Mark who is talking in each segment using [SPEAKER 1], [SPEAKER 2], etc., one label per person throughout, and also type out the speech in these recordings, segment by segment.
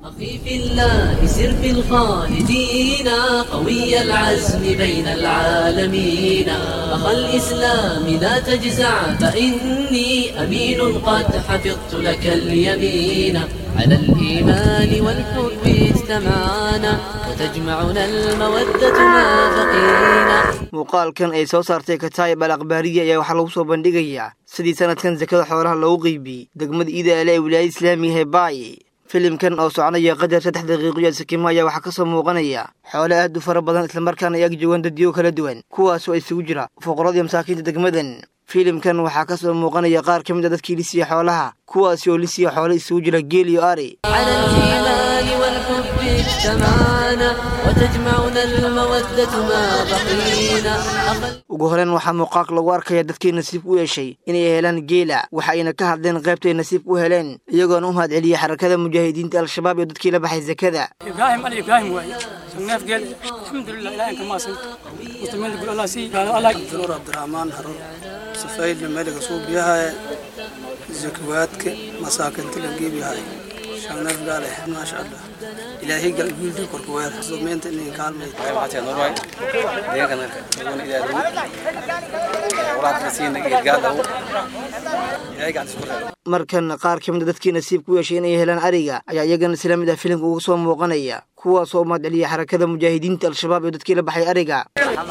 [SPEAKER 1] أخي في الله سر في الخالدين قوي العزم بين العالمين أخا الإسلام لا تجزع فإني أمين قد حفظت لك اليمين على الإيمان والحب اجتمعنا وتجمعنا المودة ما بقينا
[SPEAKER 2] muuqaalkan ay soo saartay kataayib al akhbaariya ayaa waxaa lagu soo bandhigayaa sidii sanadkan sakada xoolaha loogu qeybiyey degmada iidaale ee wilaayada islaamiga hebaaye filimkan oo soconaya qadar saddex daqiiqiyo sikimo ayaa waxaa kasoo muuqanaya xoole aad u fara badan islamarkaana ay ag joogaan dadyo kala duwan kuwaasoo isugu jira fuqarada masaakiinta degmadan filimkan waxaa kasoo muuqanaya qaar ka mid a dadkii lisiya xoolaha kuwaasi oo lisiya xoole isugu jira geel iyo ari
[SPEAKER 1] على الإيمان والحب اجتمعنا وتجمعنا المودة ما بقينا أخا
[SPEAKER 2] ugu horeyn waxaa muuqaalka lagu arkaya dadkii nasiibka u yeeshay inay helaan geela waxa ayna ka hadleen qaybtay nasiibka u heleen iyagoona u mahad celiyey xarakada mujaahidiinta al-shabaab iyo dadkii la baxay sakada
[SPEAKER 3] إبراهيم علي إبراهيم واي شناف قال الحمد لله إلهي كما سنت مسلمين يقول الله سي قال الله
[SPEAKER 4] دكتور عبد الرحمن هرون سفايل ملك صوب يها زكواتك مساكن تلقي بها شناف قال ما شاء الله إلهي قال قول دي كركوير زمين تنين قال ميت
[SPEAKER 5] waxaa norway deegaanka iyaguna idaadu waraad nasiina geedgaada ilaahay gacanta isku reebo
[SPEAKER 2] markan qaar ka mid a dadkii nasiibka u yeeshay inay helaan ariga ayaa iyagana isla mid ah filimka uga soo muuqanaya kuwaasoo u mahad celiyey xarakada mujaahidiinta al-shabaab iyo dadkii la baxay ariga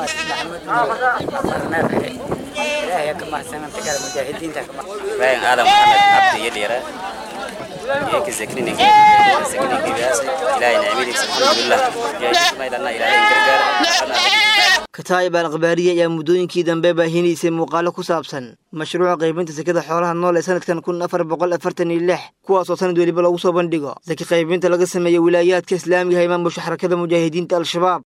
[SPEAKER 5] ibrahim aadan maxamed cabdi iyo dhiira iyanka zakrini zakrini gebiyaas ilaahay nicmadiisa alxamdulilah maydana ilaahay gargaar
[SPEAKER 2] kataayib al akhbaariya ayaa muddooyinkii dambe baahinaysay muuqaalo ku saabsan mashruuca qaybinta sakada xoolaha nool ee sanadkan kun afar boqol afartan iyo lix kuwaasoo sanad weliba lagu soo bandhigo saki qaybinta laga sameeyo wilaayaadka islaamiga ee maamusha xarakada mujaahidiinta al-shabaab